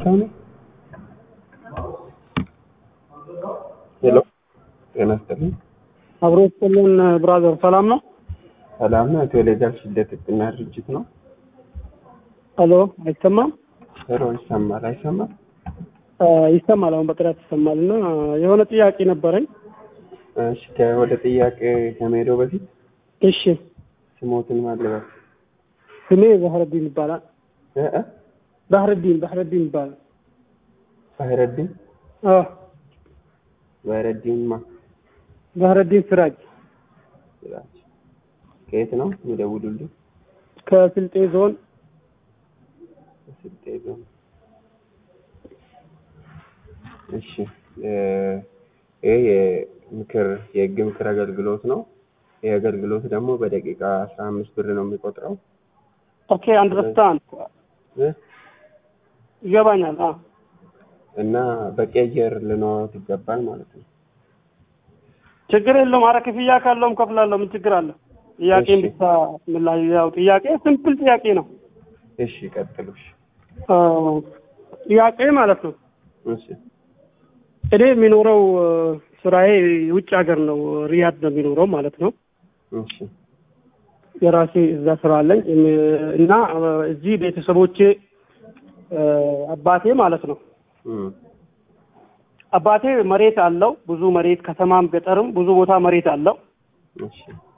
Tony? ሄሎ ጤና ይስጥልኝ። አብሮ ስጥልን ብራዘር፣ ሰላም ነው? ሰላም ነው። ኢትዮ ሌጋል ሽልደት ጥቅና ድርጅት ነው። ሄሎ፣ አይሰማም? ሄሎ ይሰማል አይሰማም? አ፣ ይሰማል። አሁን በጥራት ይሰማል። እና የሆነ ጥያቄ ነበረኝ። እሺ ከ- ወደ ጥያቄ ከመሄደው በፊት እሺ፣ ስሞትን ማለበት ስሜ ባህረዲን ይባላል። እ እ ባህረዲን ባህረዲን ይባላል። ባህረዲን አ፣ ባህረዲን ማ ባህረዲን ስራጅ ስራች ከየት ነው የሚደውሉልኝ? ከስልጤ ዞን ስልጤ ዞን። እሺ እ፣ ይሄ የምክር የህግ ምክር አገልግሎት ነው። ይህ አገልግሎት ደግሞ በደቂቃ አስራ አምስት ብር ነው የሚቆጥረው ኦኬ፣ አንደርስታንድ እ ይገባኛል። አ፣ እና በቂ አየር ልኖት ይገባል ማለት ነው። ችግር የለውም። አረ ክፍያ ካለውም ከፍላለሁ። ምን ችግር አለ? ጥያቄን እሺ። ብቻ ምላሽ ያው ጥያቄ ሲምፕል ጥያቄ ነው። እሺ ቀጥሉ። እሺ አ፣ ጥያቄ ማለት ነው እሺ እኔ የሚኖረው አ፣ ስራዬ ውጭ ሀገር ነው፣ ሪያድ ነው የሚኖረው ማለት ነው። እሺ የራሴ እዛ ስራ አለኝ እም፣ እና አ፣ እዚህ ቤተሰቦቼ አ፣ አባቴ ማለት ነው እም፣ አባቴ መሬት አለው ብዙ መሬት ከተማም ገጠርም ብዙ ቦታ መሬት አለው እሺ